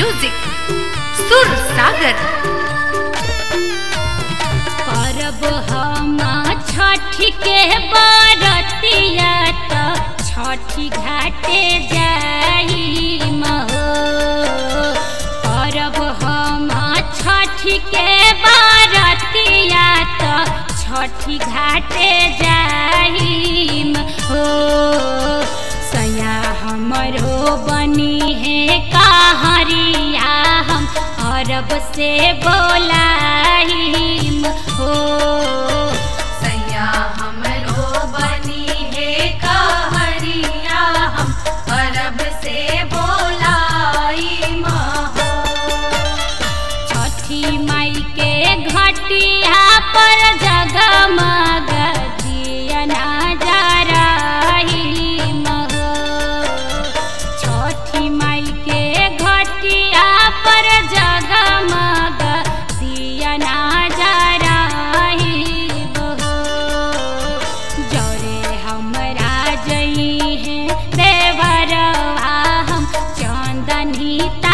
music सुर सागर करब हम छठी के बरतिया त छठी घाटे जाई महो करब हम छठी के बरतिया त छठी घाटे जाई हो सया हमरो बनी है कहरिया हम अरब से बोलाइम हो सैया हमरो बनी है कहरिया हम अरब से बोलाई महो छठी माई के घटिया पर जगमग दिया नजराइम हो छठी माई के घटिया पर जगमग दिया नजराइम हो जरे हमरा जई है देवरवा हम चंदनी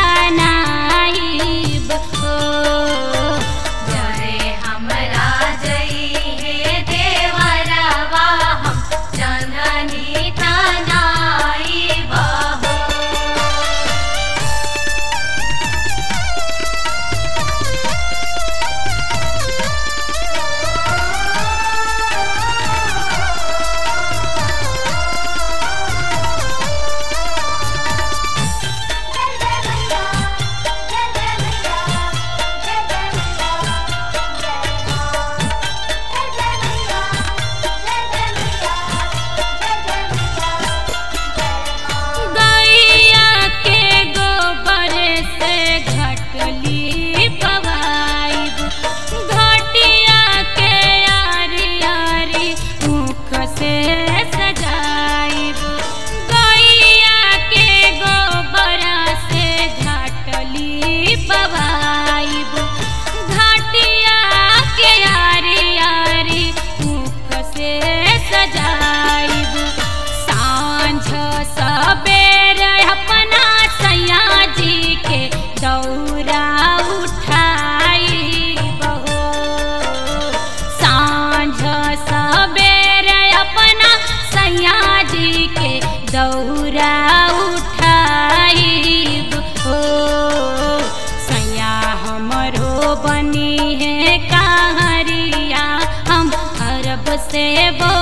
तनाइब हो जरे हमरा जई है देवरवा हम जननी तनाई बहो गैया के गोबर से घटली पवाइब घटिया के यारी यारी मुख से सजाइब गैया के गोबर से घटली पवाइब घटिया के यारी यारी मुख से सजाइब सांझ सबेर अपना सैया जी के दौरा उठाई बहो सांझ सबेर अपना सैया जी के दौरा उठाई हो सैया हमरो बनी है कहरिया हम अरब से बो